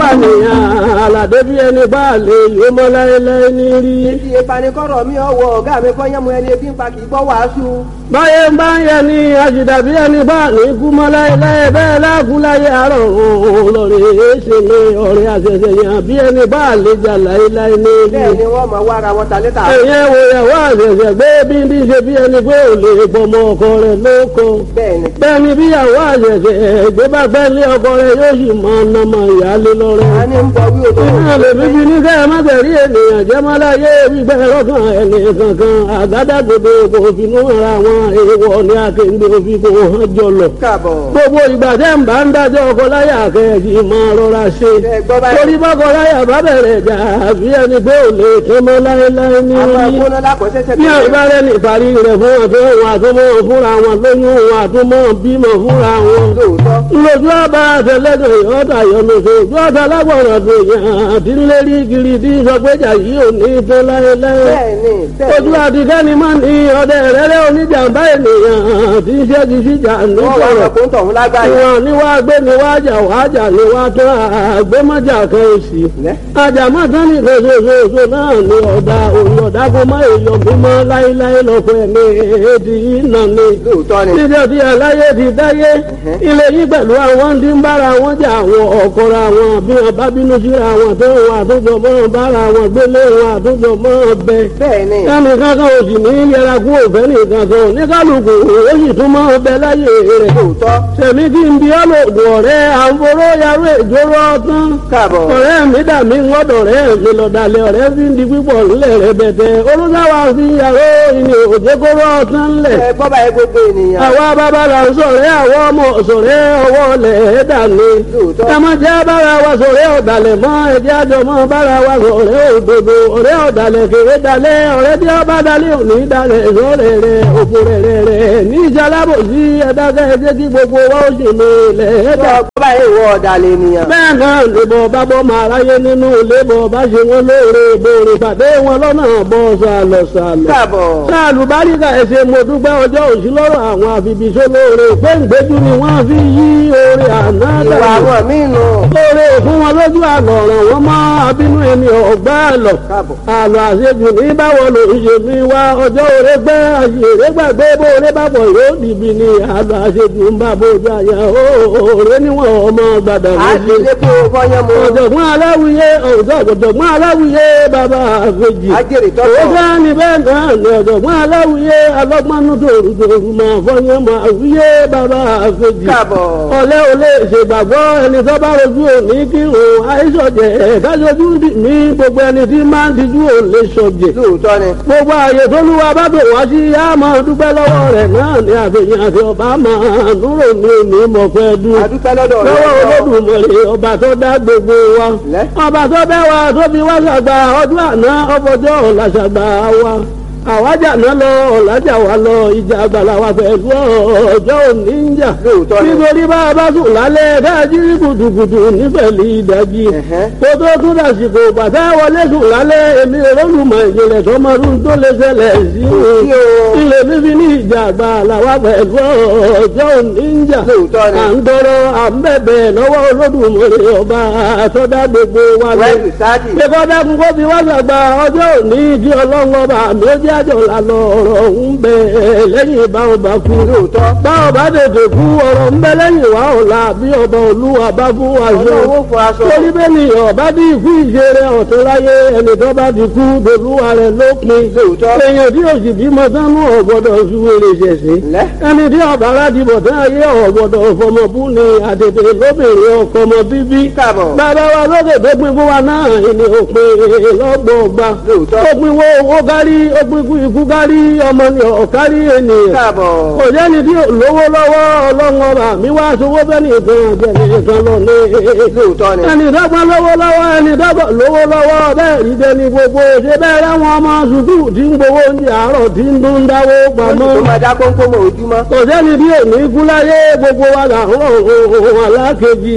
nìyàn àlàdé bí ẹni bá lè yó mọ́ láéláé ní rí. Ibi ìpanikọ́rọ̀ mi ọwọ́ ọ̀gá mi kọ́ yẹ́mu ẹni ebi ń pa kì í gbọ́ wàásù. báyé ń bá ń yẹ ni àjìdá bí ẹni bá ní kú mọ́ láéláé bẹ́ẹ̀ láàkú láyé àárọ̀ òun lọ́rẹ̀ èéṣe ní ọ̀rẹ́ àṣẹṣẹ yàn bí ẹni bá lè jà láéláé ní rí. Bẹ́ẹ̀ ni wọ́n mọ̀ wá ara wọn ta létà. ẹ̀yẹ́ wo ìyàwó àṣẹṣẹ gbé bí ní ṣe bí ẹni pé ò lè bọmọ ọkọ rẹ̀ lóko. Bẹ́ẹ̀ ni. bẹ́ẹ̀ ni bíyàwó àṣẹṣẹ gbé bá fẹ́ lé ọkọ rẹ̀ yóò sì máa nàmọ ìyáálé lọ́rẹ́. A ní ń bọ̀ wí òtò. Iná lè bíbí ní kẹ́ ẹ má tẹ̀rí ènìyàn jẹ́ má láyé gbígbẹ́ lọ́kàn ẹni kankan àgádágodo kò finú ara wọn èèwọ̀ ní akéǹde òfin kò hàn jọlọ. Káàbọ̀. Gbogbo ìgbà tẹ́ ń bá ń dájọ́ ọkọ láyà kẹ́ẹ̀kì máa rọra ṣe. Ẹ gbọ́ báyìí. Torí bọ́kọ láyà bá bẹ̀rẹ̀ jà àbí ẹni pé ò lè tó mọ́ láéláé ní Àwọn orí. akóná lákọ̀ọ́sẹ́sẹ́ Bí àìbárẹ́ ní ìparí rẹ̀ fún ọ̀fẹ́ òun àtúmọ̀ fúnra wọn lóyún òun àtúmọ̀ bímọ fúnra wọn Lóòótọ́. lójú ọba àtẹlẹdọ ìyọta yọlọsọ ojú ọta lágbọràn tó yàn àti ńlérí kiri tí sọgbẹjà yìí ò ní tó láéláé Bẹ́ẹ̀ ni. Bẹ́ẹ̀ ojú ni. àtikẹ́ni máa ní ọdẹ rẹ́rẹ́ oníjàmbá ènìyàn tí ń ṣẹ́gi síjà Wọ́n wá nítorọ̀ sọ pé ń tọ̀hún lágbáyé. ìwọ̀n ni wàá gbé ni wàá jà wàá jà ni wàá tó àgbémọ́jà kan òsì Lẹ́. àjàmọ́ tán ní ìfẹsẹ̀fẹsẹ̀ náà ni ọ̀dà òun ọ̀dà kó má èèyàn mímọ́ láéláé lọ́pọ̀ ẹ̀mí èdè yìí nà ni Lóòótọ́ ni. níbi ọtí aláyé ti dáyé ilé yìí pẹ̀lú àwọn tí ń bára wọn jà àwọn ọ̀kọ́ra wọn bí wọn bá bínú síra wọn tó wọn àtúntò mọ́ bára wọn gbélé wọn àtúntò mọ́ bẹ. Bẹ́ẹ̀ ni. ẹnì kankan ò sì ní yẹra kú òfẹ́ nìkan kan ní kálukú ó sì tún mọ́ bẹ láyé rẹ̀. Lóòótọ́. sẹ̀mí kí n bí ọlọ́dún ọ̀rẹ́ àǹforó yarú ìjóró ọtán. Káàbọ̀. ọ̀rẹ́ mi dà mí ńgọ́dọ̀ rẹ̀ mi lọ́dàlẹ̀ ọ̀rẹ́ fi ń di pípọ̀ ńlẹ̀ rẹ̀ bẹ̀tẹ̀ olùsáwà fi yàrá ìní òjèkóró ọtán ńlẹ̀ Ẹ gbọ́ báyìí gbogbo ènìyàn. àwa bàbá là ń sọ̀rẹ́ àwọn ọmọ sọ̀rẹ́ ọwọ́ lẹ̀ ẹ́ dàní. Lóòótọ́. ẹ má jẹ́ bára wa sọ̀rẹ́ ọ̀dàlẹ̀ mọ́ ẹ̀jẹ̀ àjọ mọ́ bára wa sọ̀rẹ́ òdodo ọ̀rẹ́ ọ̀dàlẹ̀ kéré dalẹ̀ ọ̀rẹ́ tí ó bá dalẹ̀ òní dalẹ̀ sọ̀rẹ́ rẹ̀ òfò rẹ̀ rẹ̀ rẹ̀ ní ìjàlábòsí ẹ̀dákẹ́ ẹ̀jẹ̀ kí gbogbo wa ó sì ní ilẹ̀ ẹ̀dá Gbọ́ báyìí ìwọ ọ̀dàlẹ̀ ènìyàn. bẹ́ẹ̀ náà lèbọ̀ bá bọ́ máa ráyé nínú lébọ̀ bá ṣe wọn lóore ìbòrè pàdé wọn lọ́nà bọ́ sàlọ̀ sàlọ̀ Káàbọ̀. sáàlù báríkà ẹsẹ̀ mo dúpẹ́ ọjọ́ òsì lọ́rọ̀ àwọn àfibìṣó lóore péǹgbéjú ni wọ́n fi yí oore àná Ìwà dànù àwọn míì nù. lóore fún wọn lójú àlọ́ ọ̀ràn wọn mọ́ abínú ẹni ọ̀gbá àlọ́ Káàbọ̀. àlọ́ àṣejù ní báwo ló ń ṣe mí wá ọjọ́ òre gbẹ́ àṣèré gbàgbé bóore bàbọ̀ yóò dìbì ní àlọ́ àṣejù ń bá bójú àyà òòrè níwọ̀n ọmọ gbàdà A méjì ti lé kó o fọyán mu. ọ̀jọ̀gbọ́n aláwìyé ọ̀jọ̀gbọ́n aláwìyé bàbá àfẹ́jì Ajẹ́rìí ó tọ́tọ̀. fẹ́ ní bẹ́ẹ̀ náà ní ọ̀jọ̀gbọ́n aláwìyé alọ́gbọ́nú tòrùtòrù máa fọyín máa wíyé bàbá àfẹ́jì Káàbọ̀. ọ̀lẹ́ ò lè ṣègbàgbọ́ ẹni tó bá rojú òní kí òun àìsọ̀jẹ̀ kájọjú ní gbogbo ẹni tí máa ń dijú ò lè sọ̀jẹ̀ Lóòótọ́ ni. gbogbo ààyè tó lúwa bá bò wá sí yá máa dúpẹ́ lọ́wọ́ rẹ̀ náà ní àfihàn àti ọba máa dúró ní òní mọ̀fẹ́ dúró A dúpẹ́ lọ́dọ̀ rẹ̀. lọ́wọ́ olódùmarè ọba tó dá gbogbo wa Lẹ́. ọba tó bẹ́ wa tó fi wá ṣàgbà ọdún àná ọfọjọ́ ọ̀la ṣàgbà wa àwájà náà lọ ọ̀làjà wa lọ ìjà àgbàlá wa pẹ̀lú ọjọ́ òní ń jà Lóòótọ́ ni. nítorí bá a bá sùn lálẹ́ káàjí kùtùkùtù nífẹ̀lì ìdájí Ẹ̀hẹ́. kó tó tún dàsìkò bàtà wọlé sùn lálẹ́ èmi olólùmọ̀ ìjìnlẹ̀ tọmọdún tó lè ṣẹlẹ̀ sí Sí o. ilé fífi ní ìjà àgbàlá wa pẹ̀lú ọjọ́ òní ń jà Lóòótọ́ ni. à ń tọrọ à ń bẹ̀bẹ̀ lọ́wọ́ olódùmarè ọba àtọ́dá gbogbo wa lọ. Wẹ́ẹ̀sì sáàdì. Ṣé dákun kó fi wá sàgbà ọjọ́ òní di ọlọ́run ọba àmì ó jẹ́ àjọ lànà ọ̀rọ̀ ń bẹ lẹ́yìn ìbáwọn bá kú. Lóòótọ́. Báwọn bá tètè kú ọ̀rọ̀ ń bẹ lẹ́yìn wá ọ̀la bí ọba olúwa bá fún wa ṣe. Ọlọ́run ó fọ aṣọ. Torí bẹ́ẹ̀ ni ọba bí ikú ìṣeré ọ̀tún láyé ẹni tó bá ti kú dolúwa rẹ̀ lópin. Lóòótọ́. Èèyàn tí òsì bímọ sánú ọ̀gbọ́dọ̀ ṣúwèrè ṣẹ̀ṣẹ̀ Lẹ́. ẹni tí ọba aládìbò tán ayé ọ̀gbọ̀dọ̀ fọmọbú ni àtètè lóbìnrin ọkọ ọmọ bíbí. Káàbọ̀. bàbá wa lókè tó pin fún wa náà ni òpin lọ́gbọ̀ọ̀gba. Lóòótọ́. ó pin wo owó kárí ó pin kú ikú kárí ọmọ ni ọ̀kárí ènìyàn. Káàbọ̀. kò jẹ́ni tí lówó lọ́wọ́ ọlọ́run ọba mi wá sowó bẹ́ẹ̀ nìkan jẹ́ni nìkan lọ ní. Lóòótọ́ ni. ẹni dọ́gba lówó lọ́wọ́ ẹni dọ́gba lówó lọ́wọ́ bẹ́ẹ̀ rí jẹni gbogbo ṣe bẹ́ẹ̀ láwọn ọmọ sùkúù tí ń gbowó oúnjẹ àárọ̀ tí ń dún dáwó pamọ́ Tó máa dá kónkó mọ́ ojúmọ́. kò sẹ́ni bí òní kú láyé gbogbo wa là ń rọ̀ ohun alákejì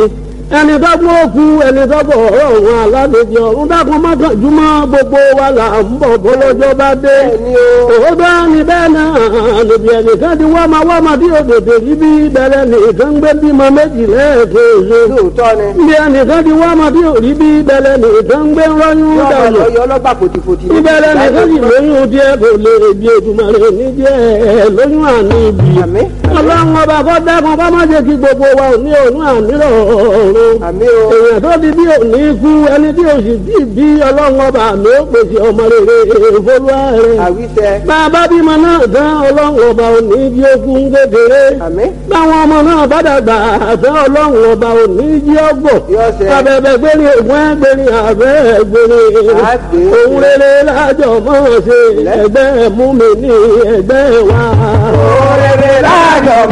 ẹni dọ́gbọ́n òkú ẹni dọ́gbọ́n ọ̀rọ̀ òun aládèjì ọ̀run dákun mọ́kànjúmọ́ gbogbo wa là ń bọ̀ bọ́lọ́jọ́ bá dé. Bẹ́ẹ̀ni o. òótọ́ ni bẹ́ẹ̀ náà níbi ẹnìkan ti wá máa wá máa tí òdòdó rí bí bẹ̀rẹ̀ nìkan gbé bímọ méjì lẹ́ẹ̀kejì. lóòótọ́ ni. níbi ẹnìkan ti wá máa tí òrí bí bẹ̀rẹ̀ nìkan gbé rọ́yún yọ ọmọ dànù. lọ yọ ọlọ́gbà fòtìfòtì. ìbẹ̀rẹ̀ nìkan sì lóyún díẹ̀ kò lè bí ètùmọ̀rẹ́ ní díẹ̀ lóyún àní ibi. Àmín. ọlọ́run ọba kọ́ dákun bá má jẹ́ kí gbogbo wa ò ní òun àmírọ̀ ọ̀run àmì o. èèyàn tó di bí òní kú ẹni tí òsì bí bí ọlọ́run ọba mi ó pèsè ọmọ rere ìfolúwa rẹ̀. àwíṣẹ. bàbá bímọ náà tán ọlọ́run ọba òní jí okun kékeré. àmì. báwọn ọmọ náà bá dàgbà àtẹ ọlọ́run ọba òní jí ọgbọ̀. Yọ ṣẹ. abẹ́bẹ́ gbéni ògùn ẹgbẹ́ni àbẹ́ gbéni. Àgbè. òun rere lájọ mọ́ ṣe ẹgbẹ́ mú mi ní ẹgbẹ́ wa. òrèrè láàjọ